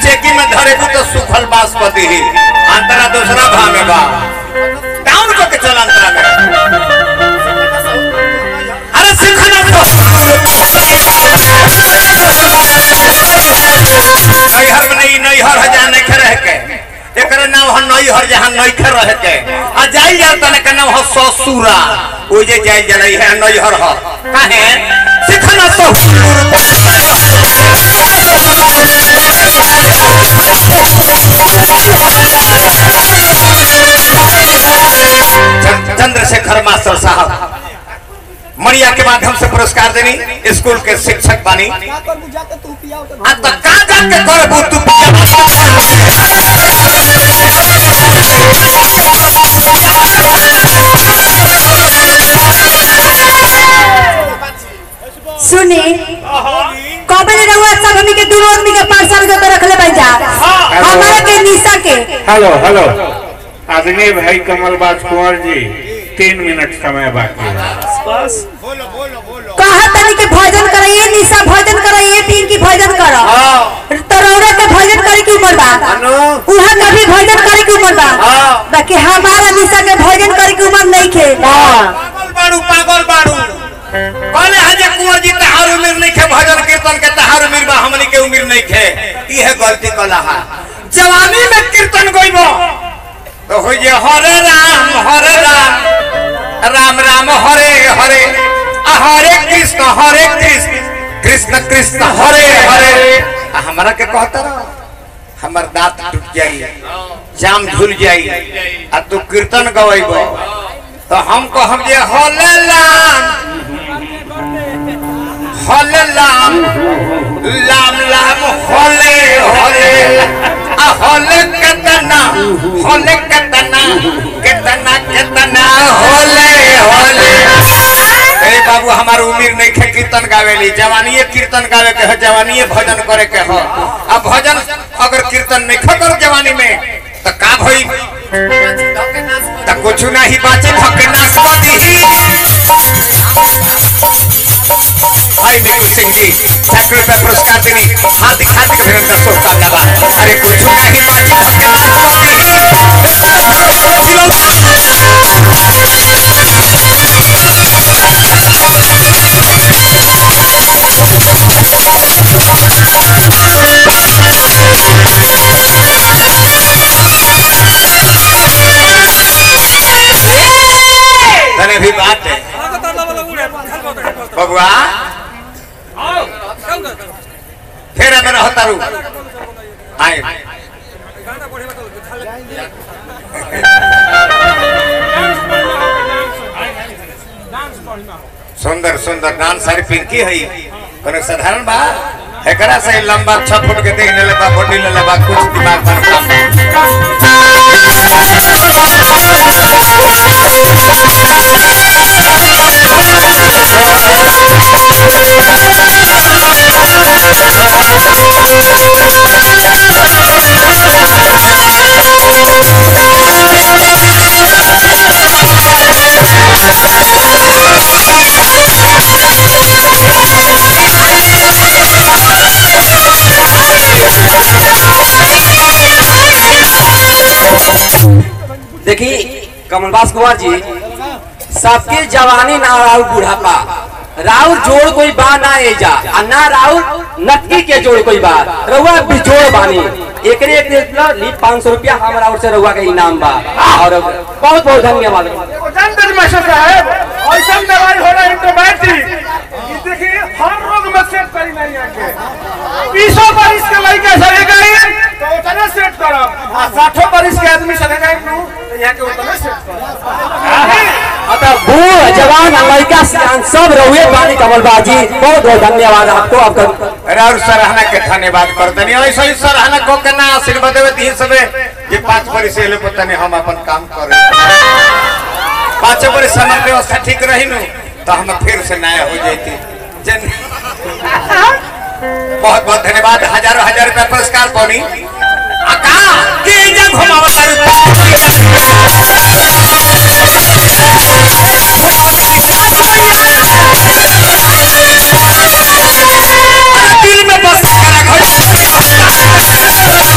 Cheeky में धरेबू तो सुखल बासपति ही अंतरा दूसरा भाव में बा डाउन करके चल अंतरा में अरे सिखना तो नैहर में नहीं नैहर है जहाँ नहीं रह के एकरे नाम है नैहर जहाँ नहीं रह के आ जाई जा तने के नाम है ससुरा ओ जे जाई जलाई है नैहर है काहे सिखना तो चंद- चंद्रशेखर मास्टर साहब मणिया के माध्यम से पुरस्कार देनी स्कूल के शिक्षक बानी क्या कर बुझा के तू पिया तो आ त का जाके करबू तू पिया सुनी कबले रहुआ सब हमनी के दूर आदमी के पार्सल के तो रखले भाई जा हमारे के निशा के हेलो हेलो आदरणीय भाई कमलबाज कुंवर जी तीन मिनट समय बाकी है कहा तनी के भजन कराइए निशा भजन कराइए पिंकी भजन करो तरौरा के भजन करे की उम्र बा अनु उहा के भी भजन करे की उम्र बा हाँ। बाकी हमारा निशा के भजन करे की उम्र नहीं खे पागल बाड़ू पागल बाड़ू कहले हजे कुंवर जी तहार उम्र नहीं खे भजन कीर्तन के तहार उम्र बा हमनी के उम्र नहीं खे इहे गलती कला है जवानी में कीर्तन गइबो तो हो जे हरे राम हरे राम राम राम हरे हरे आ हरे कृष्ण हरे कृष्ण कृष्ण कृष्ण हरे हरे आ हमरा के कहता रह हमर दांत टूट जाई जाम झूल जाई आ तू कीर्तन गवैबो तो हम कहब जे हले लाम हले लाम लाम लाम हले हले आ हले केतना हले केतना केतना केतना हले हले ए बाबू हमार उम्र नहीं खे कीर्तन गावेली जवानीये कीर्तन गावे के है जवानीये भजन करे के हो अब भजन अगर कीर्तन नहीं खकर जवानी में तो का भई तो कुछ नहीं बाची धके नाच दी भाई मेरू सिंह जी सैकड़ों रुपए पुरस्कार देनी हार्दिक हार्दिक अभिनंदन शुभकामना बा अरे कुछ नहीं बाची धके तने भी बात है बबुआ फिर हमें रहता रू आए सुंदर सुंदर डांस सारी पिंकी है कोनो साधारण बा एकरा से लंबा छह फुट के देख ले बा बॉडी ले बा कुछ दिमाग पर काम देखी कमलबास कुमार जी सबके जवानी ना राउर बुढ़ापा राउर जोड़ कोई बा ना एजा आ ना राउर नटकी के जोड़ कोई बा रउआ बिजोड़ बानी एकरे एक देख ली पाँच सौ रुपया हम राउर से रउआ के इनाम बा और बहुत बहुत धन्यवाद जानते मास्टर साहब ऐसा दवाई हो रहा एंटीबायोटिक कि देखिए हर रोग में सेट करी नहीं आके बीसों बरिस के लड़का सहे गए तो उतना सेट करब आ साठों बरिस के आदमी सहे गए नु तो यहाँ के उतना सेट करब अतः बूढ़ जवान आ लड़का सियान सब रहुए बानी कमलबाजी बहुत बहुत धन्यवाद आपको आपका अरे और सराहना के धन्यवाद कर देनी ऐसा ही सराहना को के ना आशीर्वाद देवे दी सबे ये पांच बरिस एले पता नहीं हम अपन काम करे पांच बरिस हमार व्यवस्था ठीक रही नु तो हम फिर से नया हो जाती जन बहुत बहुत धन्यवाद हजारों हजार रुपया पुरस्कार पौनी आका के जा घुमावता दिल में बस करा घर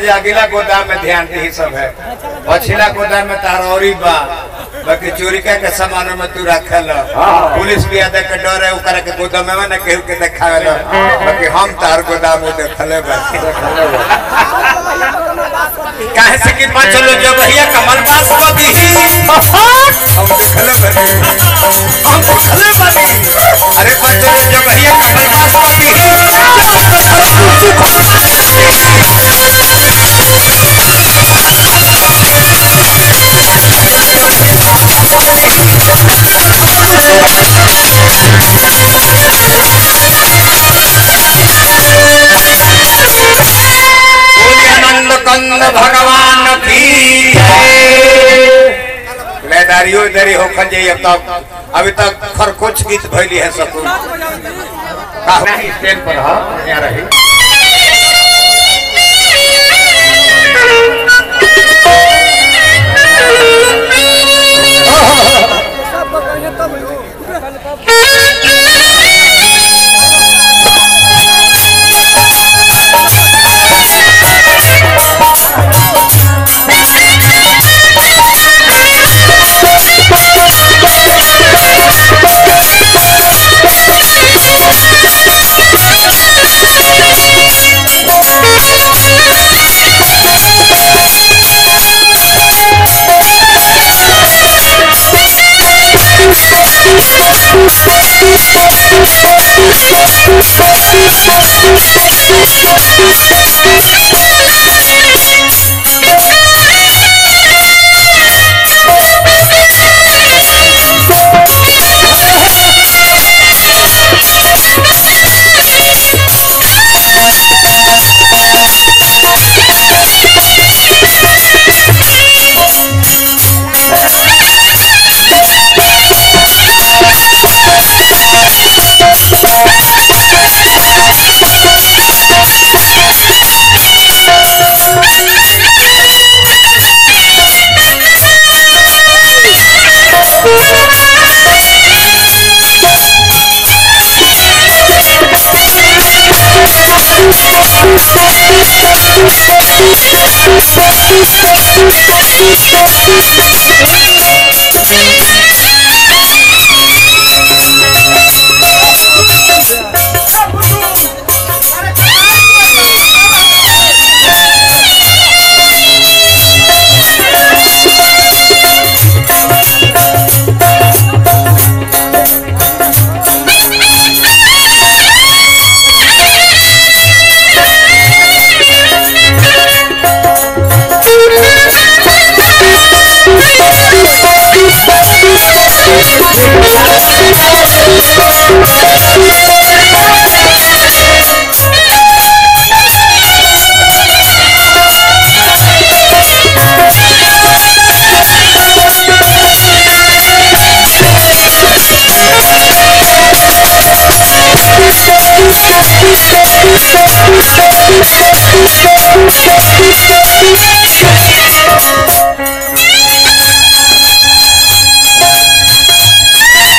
जे अगला गोदाम में ध्यान दे सब है पछिला गोदाम में तारौरी बा बाकी चोरी का के सामानों में तू रखल पुलिस भी आदे के डर है ओकरा के गोदाम में ना केहू के देखावे ला बाकी हम तार गोदाम में देखले बा काहे से कि पांच लोग जो भैया कमल पास को दी हम देखले बा हम देखले बा अरे पांच लोग जो भैया कमल पास को दी आनंद कंद भगवान की लेदारियो इधर होखल जाइए अब तक अभी तक खरकोच गीत भैली है सब नहीं स्टेज पर हाँ यहाँ रही सब बताइए तब लो Thank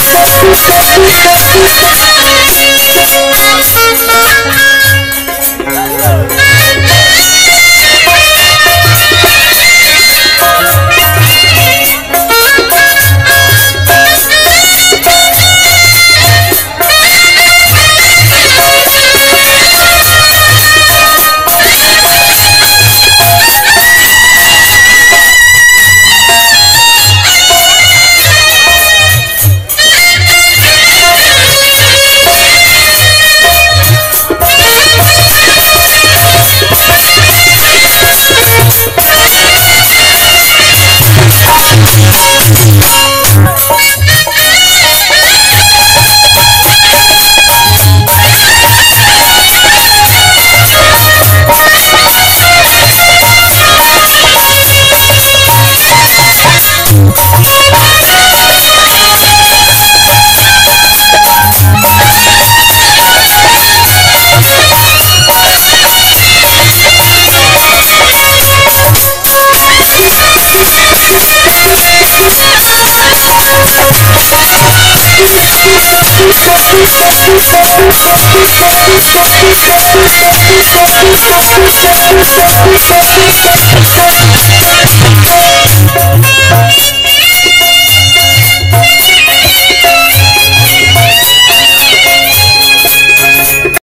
Thank you.